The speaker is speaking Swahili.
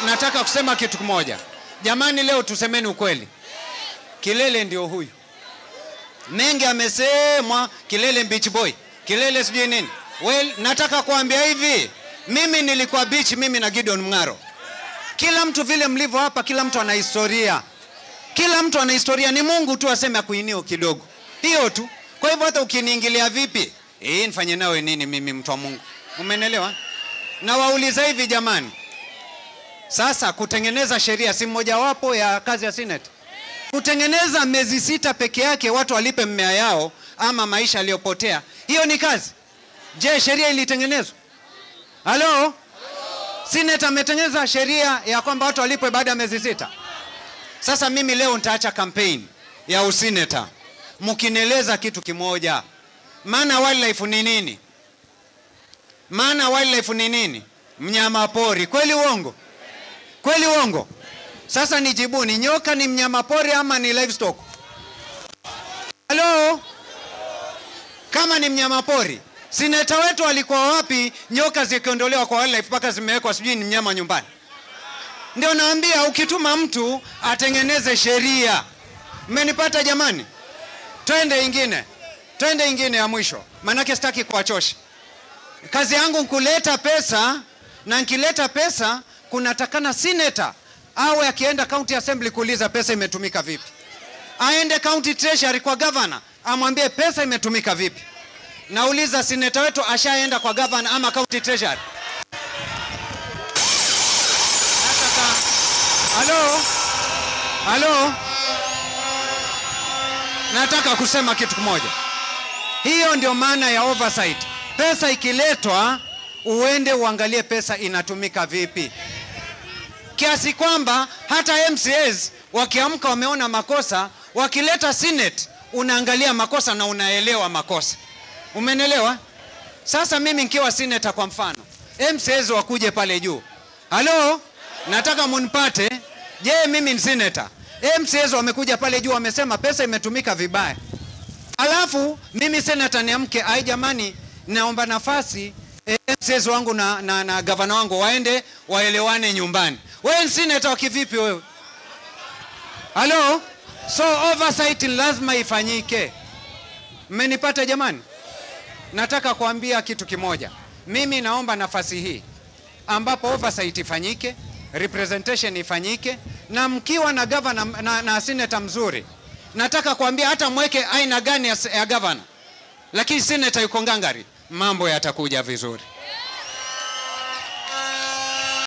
nataka kusema kitu kimoja jamani, leo tusemeni ukweli, Kilele ndio huyu. Mengi amesemwa, Kilele beach boy, Kilele sijui nini. Well, nataka kuambia hivi, mimi nilikuwa beach, mimi na Gideon Mng'aro. Kila mtu vile mlivyo hapa, kila mtu ana historia, kila mtu ana historia. Ni Mungu tu aseme akuinio kidogo, hiyo tu. Kwa hivyo hata ukiniingilia vipi, eh, nifanye nawe nini mimi, mtu wa Mungu? Umenelewa? Na wauliza hivi jamani, sasa kutengeneza sheria si mojawapo ya kazi ya Senate? Kutengeneza miezi sita peke yake watu walipe mmea yao ama maisha yaliyopotea, hiyo ni kazi? Je, sheria ilitengenezwa? Halo? Senate ametengeneza sheria ya kwamba watu walipwe baada ya miezi sita. Sasa mimi leo nitaacha kampeni ya usineta mkinieleza kitu kimoja, maana wildlife ni nini? Maana wildlife ni nini? Mnyama pori. Kweli uongo? Kweli uongo? Sasa nijibuni, nyoka ni mnyama pori ama ni livestock? Halo? Kama ni mnyama pori, sineta wetu walikuwa wapi nyoka zikiondolewa kwa wildlife mpaka zimewekwa sijui ni mnyama nyumbani? Ndio naambia ukituma mtu atengeneze sheria. Mmenipata jamani? Twende ingine, twende ingine ya mwisho, maanake sitaki kuwachosha. Kazi yangu kuleta pesa, na nikileta pesa kunatakana seneta awe akienda county assembly kuuliza pesa imetumika vipi, aende county treasury kwa governor amwambie pesa imetumika vipi. Nauliza, seneta wetu ashaenda kwa governor ama county treasury? Nataka halo, halo, nataka kusema kitu kimoja. Hiyo ndio maana ya oversight. Pesa ikiletwa, uende uangalie pesa inatumika vipi, kiasi kwamba hata MCAs wakiamka wameona makosa, wakileta Senate unaangalia makosa na unaelewa makosa. Umenelewa? Sasa mimi nikiwa senator kwa mfano, MCAs wakuje pale juu, halo, nataka munipate. Je, mimi ni senator, MCAs wamekuja pale juu, wamesema pesa imetumika vibaya, alafu mimi senator niamke, ai jamani, naomba nafasi eh, MCAs wangu na, na, na gavana wangu waende waelewane nyumbani. Wewe ni senator wa kivipi wewe? Halo? So oversight lazima ifanyike. Mmenipata jamani? Nataka kuambia kitu kimoja. Mimi naomba nafasi hii ambapo oversight ifanyike, representation ifanyike, na mkiwa na governor na, na senator mzuri, nataka kuambia hata mweke aina gani ya, ya governor, lakini senator yuko ngangari, mambo yatakuja vizuri.